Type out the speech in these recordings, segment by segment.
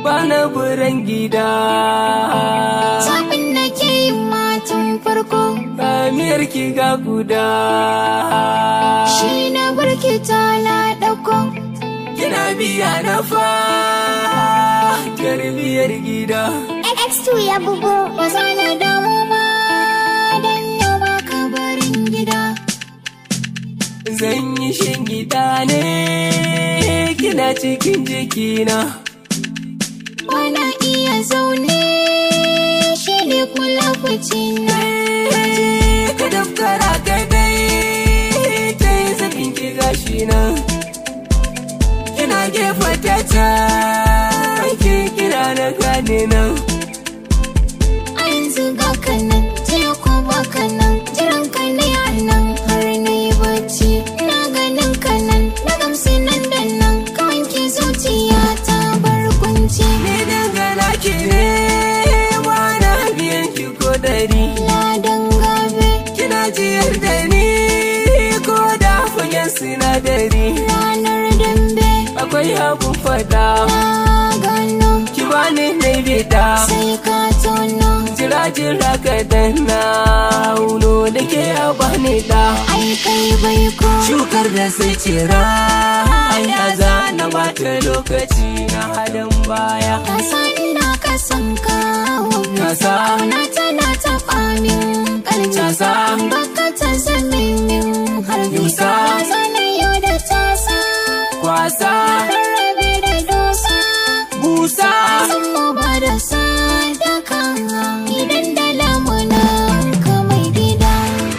bana buran gida Zaɓin da ke yin matan farko Amiyar ki ga guda shi na barki ta ɗauko. Kina biya na fa Tarbiyar gida X2 ya bugo. Ba za na damu ba don yau ba ka barin gida. Zan yi shingida ne Kina cikin jikina Bana iya zaune shi ne kula na. Ka daftara ka dai Ta yi zafin ki gashi nan Kina gefa ta can Ki kira na gane nan A yanzu ga kanan, jiya ko ba kanan, jiran ka ne a nan har na yi bacci. Na ganin kanan, na gamsu nan da nan, ka wanke zuciya ta bar kunci. Ni dangana ki ne Bana biyan ki ko dari Ladan gabe, Kina jiyar da ni Ko da fagen sinadari ranar dambe, Akwai abun fada na gano, Ki bani na bida sai ka tono. Jira jira ka danna Uno da ke a bani da Ai kai bai ko, Shukar da sai cira Ya zana bata lokaci na halin baya ka san ina ka san kawo. Kasa Kauna tana taɓa min ƙarfi. Casa. Baka ta zame min harbi. Yusa. Zana yau da tasa. kwasa Rarrabe da dosa. busa San mu ba da sadaka. Idan da lamunan ka mai gida.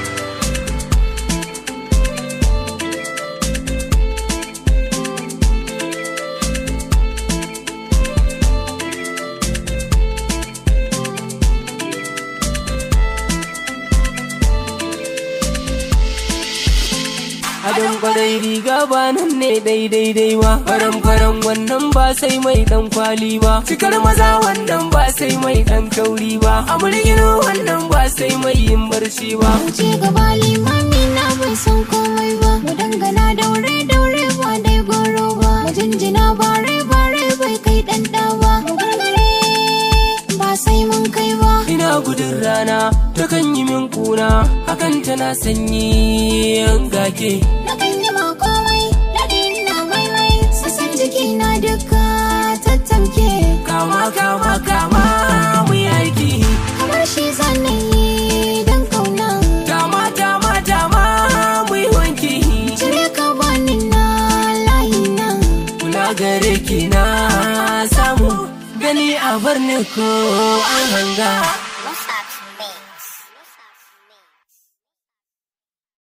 Adon kwarai riga ba nan ne daidai dai ba Faran faran wannan ba sai mai dan kwali ba Cikar maza wannan ba sai mai dan kauri ba Amurgino wannan ba sai mai yin barci ba Wuce gaba limami na bai san komai ba. Mu dangana daure daure ba dai goro ba. Mu jinjina bare bare bai kai ɗan ɗa ba. Mu gargare ba sai mun kai ba. Ina gudun rana ta kan yi min kuna Hakan tana sanyi yan gake Na kan yi ma komai, daɗi na maimai, sassan jiki na duka tattamke. Kama kama kama mu yi aiki Kamar shi zanen yi don kauna. Dama dama dama mu yi wanki Cire ka bani na layi na. Kula gare ki na samu gani a bar ni ko an hanga